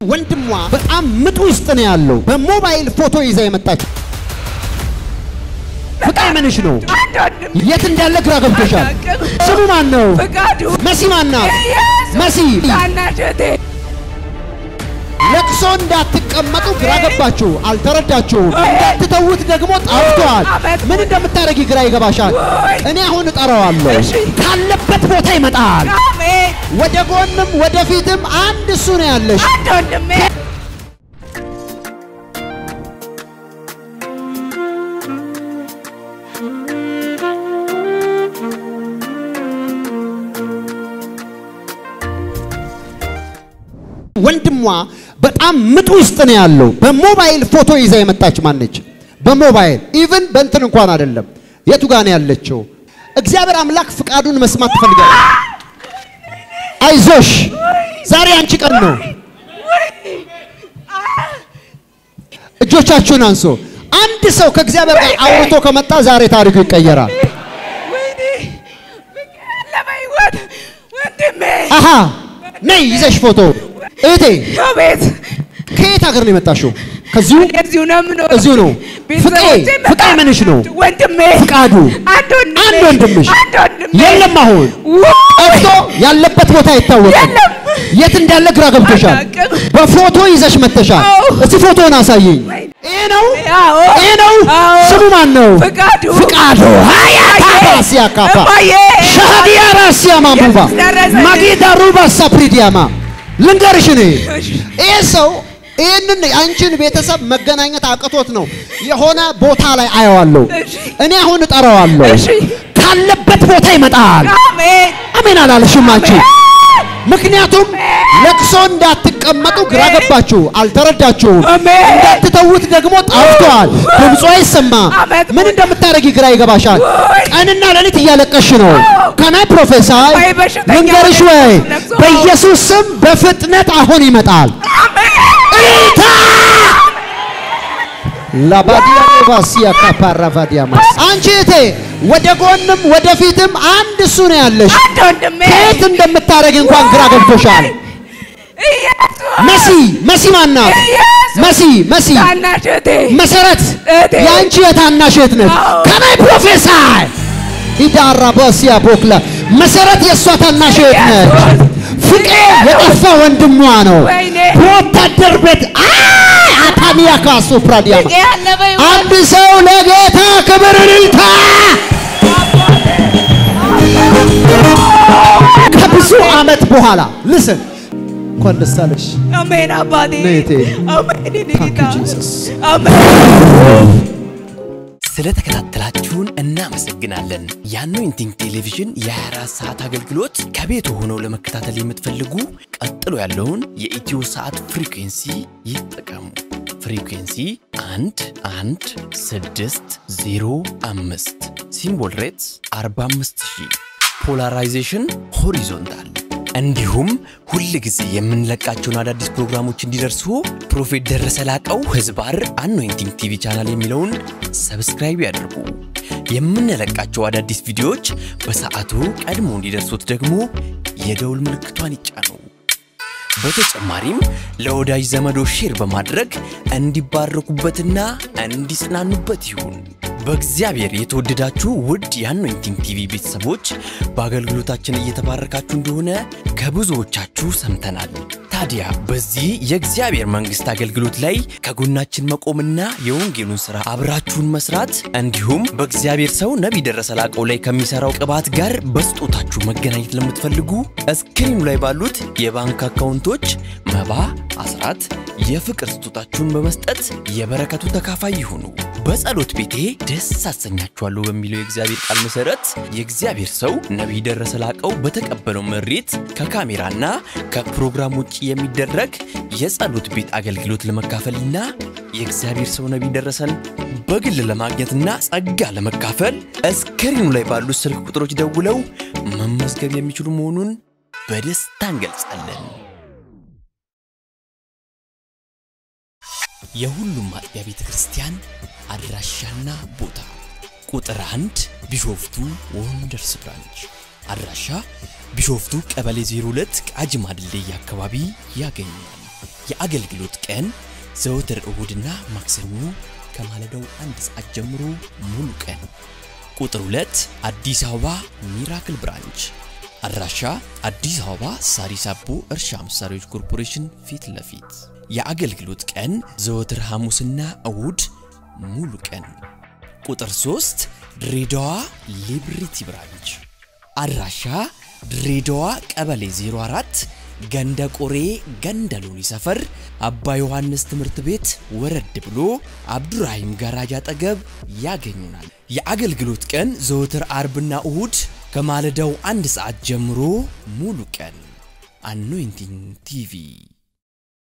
ወንድሟ በጣም ምጥ ውስጥ ነው ያለው። በሞባይል ፎቶ ይዛ የመጣች ፍቅር ምንሽ ነው? የት እንዳለ ግራ ገብቶሻል። ስሙ ማን ነው? ፍቃዱ መሲ ማን ናት? ኢየሱስ መሲ ታናሽ እህቴ ለቅሶ እንዳትቀመጡ ግራ ገባችሁ፣ አልተረዳችሁም። እንዳትተዉት ደግሞ ጠፍቷል። ምን እንደምታደርጊ ግራ ይገባሻል። እኔ አሁን እጠራዋለሁ። እሺ። ካለበት ቦታ ይመጣል። አሜን። ወደ ጎንም ወደፊትም አንድ እሱ ነው ያለሽ። አንድ ወንድሜ ወንድሟ በጣም ምጥ ውስጥ ነው ያለው። በሞባይል ፎቶ ይዛ የመጣች ማነች? በሞባይል ኢቭን በእንትን እንኳን አይደለም። የቱ ጋር ነው ያለችው? እግዚአብሔር አምላክ ፍቃዱን መስማት ትፈልጋለች። አይዞሽ፣ ዛሬ አንቺ ቀን ነው። እጆቻችሁን አንሶ አንድ ሰው ከእግዚአብሔር ጋር አውርቶ ከመጣ ዛሬ ታሪኩ ይቀየራል። ወይኔ ያለ በሕይወት ወንድሜ አሃ ነይ ይዘሽ ፎቶ እህቴ አቤት ከየት ሀገር ነው የመጣሽው? ከዚሁ እዚሁ ነው የምኖረው። እዚሁ ነው። ፍቄ ቤተሰቦቼ ፍቄ ምንሽ ነው? ወንድሜ ፍቃዱ አንድ ወንድሜ አንድ ወንድምሽ አንድ ወንድሜ የለም። አሁን ውይ! ጠፍቶ ያለበት ቦታ አይታወቅም። የለም። የት እንዳለ ግራ ገብቶሻል። አላውቅም። በፎቶ ይዘሽ መጥተሻል። አዎ። እስቲ ፎቶን አሳየኝ። ይሄ ነው አዎ። ይሄ ነው። አዎ። ስሙ ማን ነው? ፍቃዱ ፍቃዱ ሀያታባሲያ ካፓ እማዬ! ሻሃዲያ ራሲያ ማሙባ ኢየሱስ ደረሰ። ማጌዳ ሩባ ሳፕሪዲያማ ልንገርሽ እኔ እሺ። ይህ ሰው ይህንን አንቺን ቤተሰብ መገናኘት አቅቶት ነው የሆነ ቦታ ላይ አየዋለሁ። እሺ። እኔ አሁን እጠራዋለሁ። እሺ። ካለበት ቦታ ይመጣል። አሜን አሜን አላለሽም አንቺ? ምክንያቱም ለቅሶ እንዳትቀመጡ ግራ ገባችሁ፣ አልተረዳችሁም። አሜን። እንዳትተዉት ደግሞ ጠፍቷል። ድምፁ አይሰማ። አመት ምን እንደምታደርጊ ግራ ይገባሻል። ወይ! ቀንና ሌሊት እያለቀሽ ነው። ከናይ ፕሮፌሳይ ወይ በሽተኛ ልንገርሽ ሆነ ወይ ነፍሶ። በኢየሱስ ስም በፍጥነት አሁን ይመጣል። አሜን እልልታ ላባዲያ ባሲያ ካፓራቫዲያማ አንቺ እቴ ወደ ጎንም ወደፊትም አንድ እሱ ነው ያለሽ። አንድ ወንድሜ ከየት እንደምታደርግ እንኳን ግራ ገብቶሻል። ኢየሱስ መሲ መሲ ማናት? ኢየሱስ መሲ መሲ ታናሽ እህቴ መሰረት እህቴ። የአንቺ የታናሽ እህት ነች። አዎ። ከናይ ፕሮፌሳይ ኢዳራ ባሲያ ቦክላ መሰረት የእሷ ታናሽ እህት ነች። ፍቄ የጠፋ ወንድሟ ነው። ወይኔ በወታደር ቤት አይ አታኒያ ካሱ ፕራዲያማ ፍቄ ያለ በሕይወት አንድ ሰው ለጌታ ክብር እልልታ። ከብዙ ዓመት በኋላ ልስን እንኳን ደስ አለሽ። አሜን አባቴ ነይ እህቴ። አሜን የኔ Thank ጌታ you, Jesus. አሜን ስለተከታተላችሁን እናመሰግናለን። የአኖይንቲንግ ቴሌቪዥን የ24 ሰዓት አገልግሎት ከቤት ሆነው ለመከታተል የምትፈልጉ ቀጥሎ ያለውን የኢትዮ ሰዓት ፍሪኩንሲ ይጠቀሙ። ፍሪኩንሲ 1 1 6 0 5 ሲምቦል ሬትስ 45000 ፖላራይዜሽን ሆሪዞንታል እንዲሁም ሁል ጊዜ የምንለቃቸውን አዳዲስ ፕሮግራሞች እንዲደርሱ ፕሮፌት ደረሰ ላቀው ህዝባር አኖይንቲንግ ቲቪ ቻናል የሚለውን ሰብስክራይብ ያድርጉ። የምንለቃቸው አዳዲስ ቪዲዮዎች በሰዓቱ ቀድሞ እንዲደርሱት ደግሞ የደውል ምልክቷን ይጫኑ። በተጨማሪም ለወዳጅ ዘመዶ ሼር በማድረግ እንዲባረኩበትና እንዲጽናኑበት ይሁን። በእግዚአብሔር የተወደዳችሁ ውድ የአኖይንቲንግ ቲቪ ቤተሰቦች በአገልግሎታችን እየተባረካችሁ እንደሆነ ከብዙዎቻችሁ ሰምተናል። ታዲያ በዚህ የእግዚአብሔር መንግሥት አገልግሎት ላይ ከጎናችን መቆምና የወንጌሉን ሥራ አብራችሁን መስራት እንዲሁም በእግዚአብሔር ሰው ነቢይ ደረሰ ላቀው ላይ ከሚሠራው ቅባት ጋር በስጦታችሁ መገናኘት ለምትፈልጉ እስክሪኑ ላይ ባሉት የባንክ አካውንቶች መባ፣ አስራት፣ የፍቅር ስጦታችሁን በመስጠት የበረከቱ ተካፋይ ይሁኑ። በጸሎት ቤቴ ደስ አሰኛችኋለሁ በሚለው የእግዚአብሔር ቃል መሰረት የእግዚአብሔር ሰው ነቢይ ደረሰ ላቀው በተቀበለው መሬት ከካሜራና ከፕሮግራም ውጭ የሚደረግ የጸሎት ቤት አገልግሎት ለመካፈልና የእግዚአብሔር ሰው ነቢይ ደረሰን በግል ለማግኘትና ጸጋ ለመካፈል እስክሪኑ ላይ ባሉት ስልክ ቁጥሮች ደውለው መመዝገብ የሚችሉ መሆኑን በደስታ እንገልጻለን። የሁሉም አጥቢያ ቤተ ክርስቲያን አድራሻና ቦታ ቁጥር አንድ ቢሾፍቱ ወንደርስ ብራንች አድራሻ ቢሾፍቱ ቀበሌ 02 ቃጂማ ድልድይ አካባቢ ያገኛል። የአገልግሎት ቀን ዘወትር እሁድና ማክሰኞ ከማለዳው አንድ ሰዓት ጀምሮ ሙሉ ቀን። ቁጥር 2 አዲስ አበባ ሚራክል ብራንች አድራሻ አዲስ አበባ ሳሪስ አቦ እርሻ መሳሪያዎች ኮርፖሬሽን ፊት ለፊት። የአገልግሎት ቀን ዘወትር ሐሙስና እሁድ ሙሉ ቀን። ቁጥር 3 ድሬዳዋ ሊብሪቲ ብራንች አድራሻ ድሬዳዋ ቀበሌ 04 ገንደ ቆሬ ገንደ ሎኒ ሰፈር አባ ዮሐንስ ትምህርት ቤት ወረድ ብሎ አብዱራሂም ጋራጅ አጠገብ ያገኙናል። የአገልግሎት ቀን ዘወትር አርብና እሁድ ከማለዳው አንድ ሰዓት ጀምሮ ሙሉ ቀን። አኖይንቲንግ ቲቪ